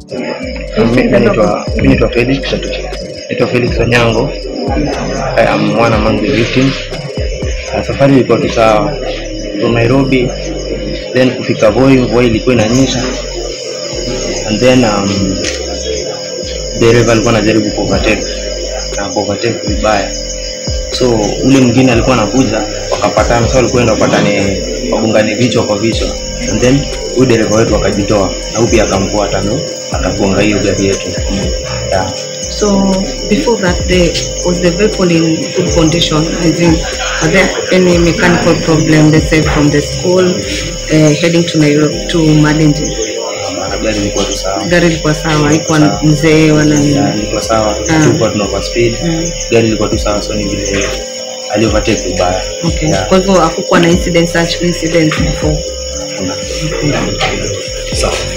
Mi- mi naitwa mi naitwa Felix naitwa Felix Onyango I am one among the victims Na safari ilikuwa tu sawa from Nairobi then kufika Voi mvua ilikuwa inanyesha and then um, dereva alikuwa anajaribu kuovertake na kuovertake vibaya so ule mwingine alikuwa anakuja wakapatana so walikuwa enda wapatane wagongane vichwa kwa vichwa and then huyu dereva wetu akajitoa na huyu pia akamfuata ndo akagonga hiyo gari yetu yeah. So before that day, was the vehicle in good condition? As in, are there any mechanical problem, let's say from the school uh, heading to Nairobi to Malindi? na gari ilikuwa tu sawa Gari ilikuwa sawa, haikuwa Sawa. mzee wala nini. Yeah, ilikuwa sawa Ah. tulikuwa tuna overspeed Mm. gari ilikuwa tu sawa so ni vile ali overtake vibaya Okay. Yeah. Kwa hivyo hakukuwa na incident such incident before. Sawa.